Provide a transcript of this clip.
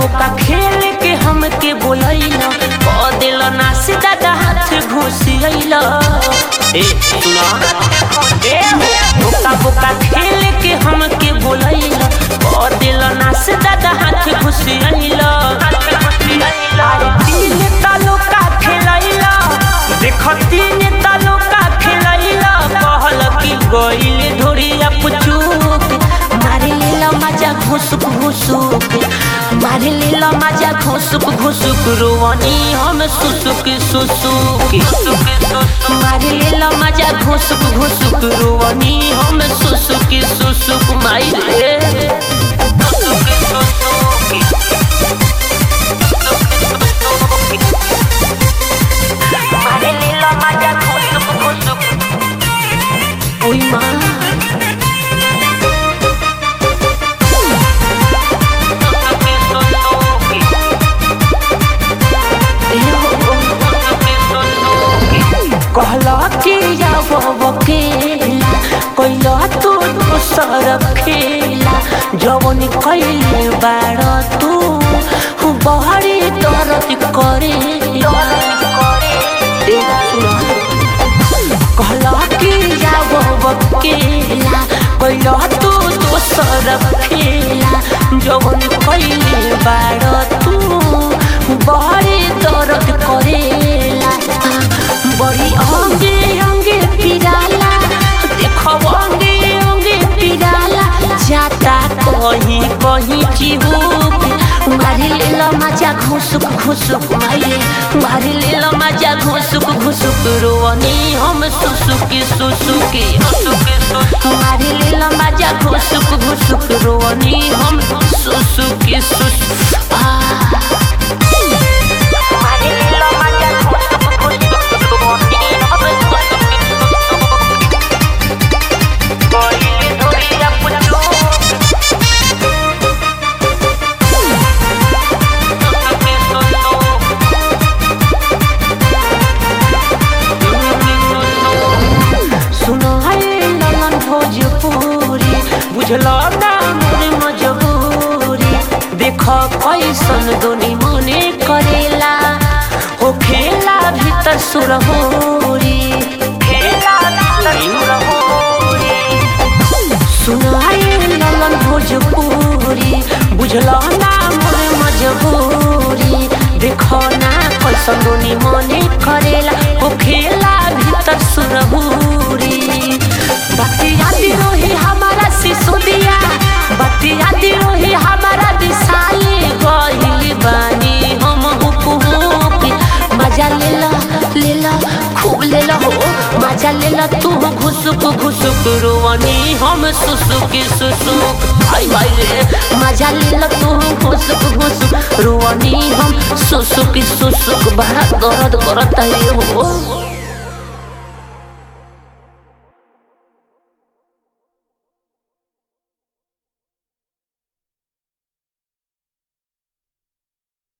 बोका खेल के हमके बोलैला क दिल ना से दादा हाथ घुसियैला ए सुना ए बोका बोका खेल के हमके बोलैला क दिल ना से दादा हाथ घुसियैला अरे तीन तालुका खेलैला देख तीन तालुका खेलैला कहल कि गइल ढोरिया पुचुक मारे लेला मजा घुसुक घुसुक मारे लेला मजा घुसुक घुसुक रोवनी हम सुसुक सुसुक मारे लेला मजा घुसुक घुसुक रोवनी हम सुसुक सुसुक माई रे सुसुक सुसुक मारे लेला मजा घुसुक घुसुक ओई माँ कहला कि जाब केला कैला तू दोसर खेला जवन कैले बाड़ तू बहरी दर्द करे कहला कि जाब केला कैला तू दोसर खेला जवन कैले बाड़ तू बहरी दर्द करेला बड़ी अंगे अंगे पिराला देखो अंगे अंगे पिराला जाता कहीं कहीं चिहुक मारी लेला मजा घुसुक घुसुक मारे मारी लेला मजा घुसुक घुसुक रोवनी हम सुसुकी सुसुकी मारी लेला मजा घुसुक घुसुक रोवनी हम सुसुकी सुसुक आ सुनो है ललन भोजपुरी बुझलो ना मोरे मजबूरी देख कैसन दोनी मने करेला हो खेला भीतर सुरहोरी खेला भीतर सुरहोरी सुनो है ललन भोजपुरी बुझलो ना मोरे मजबूरी देखो ना कैसन दोनी मने करेला हो खेला भीतर सुरहुरी बतिया रोही हमारा सिसुदिया बतिया रोही हमारा दिसाई गहिल बानी हम हुक हुक मजा लेला लेला खूब लेला हो मजा लेला तू घुसुक घुसुक रोवनी हम सुसुक सुसुक आई भाई रे मजा लेला तू घुसुक घुसुक रोवनी हम सुसुक सुसुक बड़ा दर्द करता है हो